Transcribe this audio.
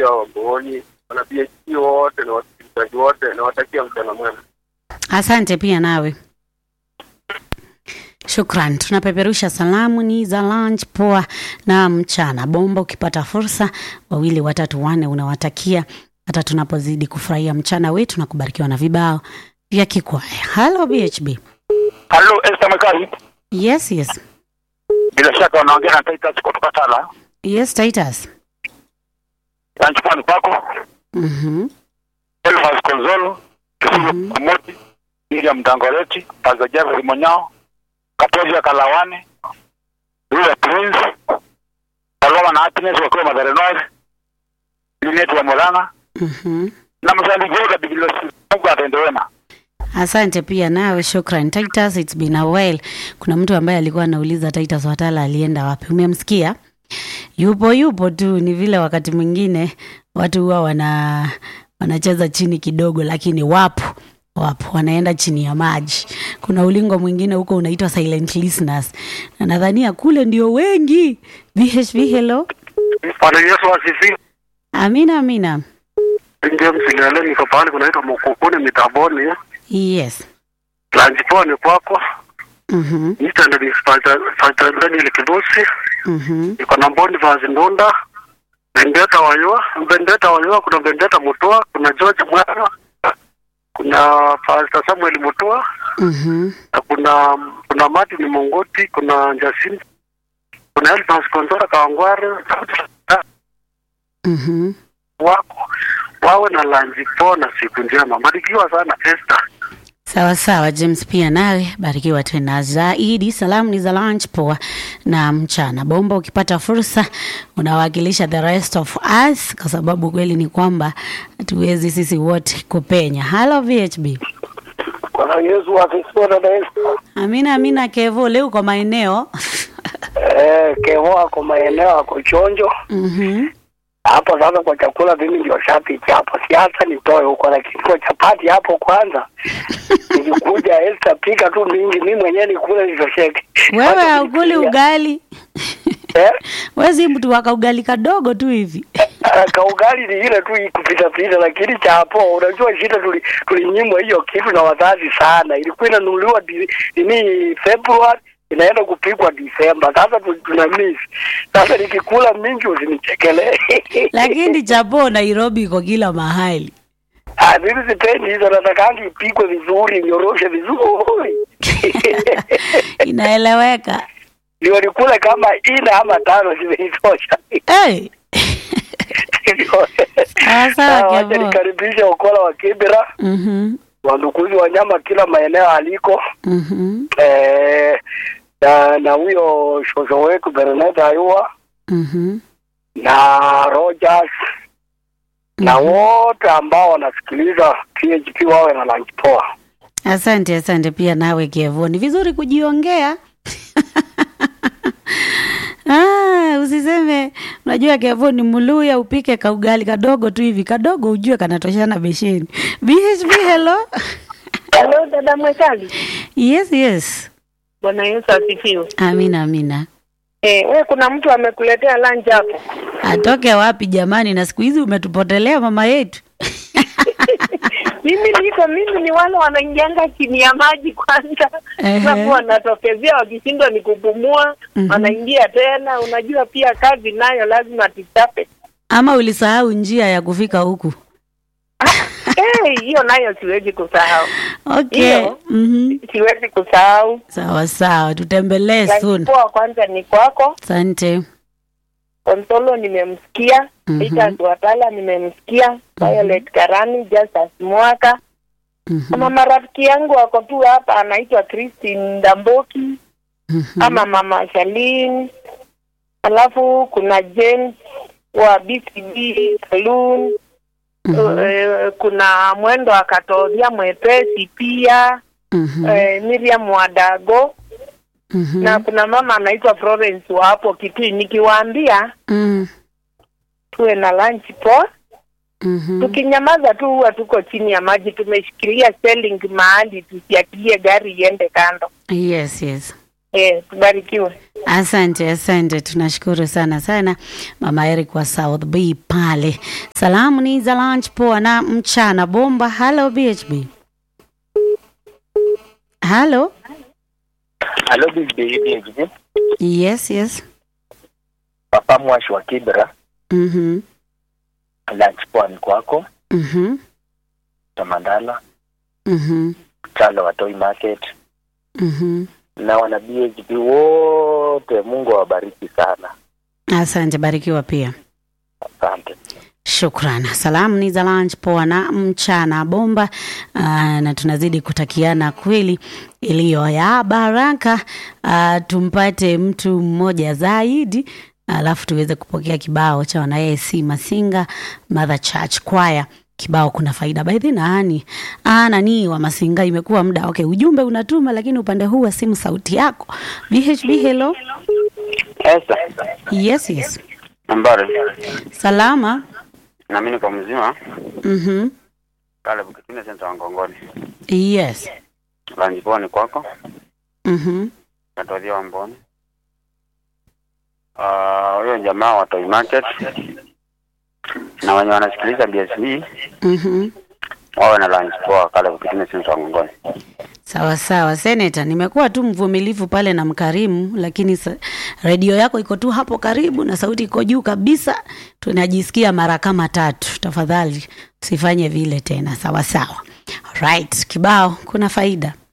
wote wa Wamboni, wana PhD wote na wasikilizaji wote, nawatakia mchana mwema. Asante pia nawe. Shukran. Tunapeperusha salamu ni za lunch poa na mchana bomba. Ukipata fursa, wawili watatu wanne unawatakia, hata tunapozidi kufurahia mchana wetu na kubarikiwa na vibao vya kikwaya. Halo BHB. Halo, Esther Mekari. Yes, yes. Bila shaka unaongea na Titus kutoka Tala. Yes, Titus. Lanchukua ni kwako. Mhm. Elvas Konzolo, Kisumu Mhm. Kamoti, Miriam Dangoreti, Pastor Jeffrey Monyao, Katoja Kalawane, Rua Prince, Saloma na Happiness wakiwa Mathare North, Linet wa Molanga, Mhm. na msali Goga Bigilosi. Mungu atende wema. Asante pia nawe, shukran Titus, it's been a while. Kuna mtu ambaye alikuwa anauliza Titus Watala alienda wapi, umemsikia? Yupo yupo tu, ni vile wakati mwingine watu huwa wana wanacheza chini kidogo, lakini wapo wapo wanaenda chini ya maji. Kuna ulingo mwingine huko unaitwa silent listeners, na nadhania kule ndio wengi. BHB, hello. Bwana Yesu asifiwe. Amina, amina. James Lele niko pale kunaitwa Mukukuni mitaboni. Yes. Lunch poa ni kwako. Mhm, Mr. Ndani Fata Daniel Kibusi. mhm, Niko na Boniface Ndunda. Bendeta Wayua, Bendeta Wayua, kuna Bendeta Mutua, kuna George Mwana, kuna Pastor Samuel Mutua, mhm, na kuna kuna Martin Mongoti, kuna Jacinta, kuna Elfas Kondora Kawangware, mhm. wako wawe na lanji poa na siku njema. Barikiwa sana Esther. Sawa sawa, James, pia nawe barikiwa tena zaidi. Salamu ni za lunch poa na mchana bomba. Ukipata fursa, unawakilisha the rest of us, kwa sababu kweli ni kwamba hatuwezi sisi wote kupenya. Halo VHB. Bwana Yesu asifiwe dada Esther. Amina, amina. Kevo, leo kwa maeneo Eh, Kevo ako maeneo ako chonjo Mhm. hapo. Sasa kwa chakula mimi ndio shabiki hapo, siasa nitoe huko, lakini kwa chapati hapo kwanza nikikuja Esther, pika tu mingi, mimi mwenyewe nikule nitosheke. Wewe Wacha haukuli kufikiria. ugali Eh, wewe si mtu waka ugali kadogo tu hivi ah, kaugali ni ile tu kupita pita, lakini cha hapo, unajua shida tuli tulinyimwa hiyo kitu na wazazi sana. Ilikuwa inanunuliwa di- nini February inaenda kupikwa Disemba. Sasa tu- tuna miss. Sasa nikikula mingi usinichekelee. lakini chapo Nairobi iko kila mahali. Ah, mimi sipendi hizo, natakangi ipikwe vizuri, nyoroshe vizuri Inaeleweka. ndio nikule kama ina ama tano zimeitosha. Hey. Ah, sawa, Ah, Wacha Kevo. nikaribishe Okola wa Kibera, Mhm. wandukuzi wa nyama kila maeneo aliko Mhm. eh, na na huyo shosho wetu Bernard Ayua Mhm. na Rogers na wote ambao wanasikiliza PHP wawe na lunch poa. Asante, asante pia nawe Kevo, ni vizuri kujiongea. Ah, usiseme unajua Kevo ni muluya, upike kaugali kadogo tu hivi kadogo, ujue kanatoshana besheni. BHB, hello. Halo dada Mwekali. Yes, yes. Bwana Yesu asifiwe. Amina, amina. Eh, we kuna mtu amekuletea lunch hapo. Atoke wapi jamani? Na siku hizi umetupotelea mama yetu. mimi niko mimi ni wale wanaingianga chini ya maji kwanza. Ehe. Alafu wanatokezea wakishindwa ni kupumua, Mhm. wanaingia tena. Unajua pia kazi nayo lazima tuchape. Ama ulisahau njia ya kufika huku? Eh, hiyo nayo siwezi kusahau. Okay. Hiyo. Mhm. Siwezi kusahau. Sawa sawa, tutembelee soon. Lunch poa kwanza ni kwako. Asante. Konsolo nimemsikia, Mhm. Peter Watala nimemsikia, Violet Karani, Justus Mwaka. Mhm. Kama marafiki yangu wako tu hapa, anaitwa Christine Ndamboki Mhm. ama mama Shalin, alafu kuna James wa BCB Saloon Mhm. eh, kuna mwendo akatodhia mwepesi pia Mhm. eh, Miriam Wadago Mhm. na kuna mama anaitwa Florence wa hapo Kitui. Nikiwaambia Mm. tuwe na lunch poa, Mhm. tukinyamaza tu huwa tuko chini ya maji, tumeshikilia selling mahali tusiachilie gari iende kando. Yes, yes. Eh, tubarikiwe. Asante, asante, tunashukuru sana sana mama Eric wa South B pale. Salamu ni za lunch poa na mchana bomba. Hello BHB. Hello. Halo BBB, Yes, yes. Papa Mwashi wa Kibra, Mhm. lunch pwani kwako, Mhm. Tamandala, Mhm. Chalo wa Toy Market Mhm. na wana BHB wote, Mungu awabariki sana. Asante, barikiwa pia. Asante. Shukran. Salamu ni za lunch poa na mchana bomba. Aa, na tunazidi kutakiana kweli iliyo ya baraka. Aa, tumpate mtu mmoja zaidi alafu tuweze kupokea kibao cha wana AIC Masinga Mother Church Choir. Kibao kuna faida baidhi nani ah, nani wa Masinga, imekuwa muda okay. Ujumbe unatuma lakini upande huu wa simu sauti yako. VHB, hello. Esa, Yes, yes. nambari Salama. na mimi niko mzima Mhm. pale Bukitini senta wa Ngongoni. Yes. Lanji pwani kwako, Mhm. natodhia Wamboni. Ah, huyo jamaa wa Toy Market na wenye wanasikiliza BSB Mhm. wawe na lunch poa pale Bukitini senta wa Ngongoni. Sawa sawa, seneta, nimekuwa tu mvumilivu pale na mkarimu, lakini sa, redio yako iko tu hapo karibu na sauti iko juu kabisa, tunajisikia mara kama tatu. Tafadhali usifanye vile tena. Sawa sawa, right. Kibao kuna faida.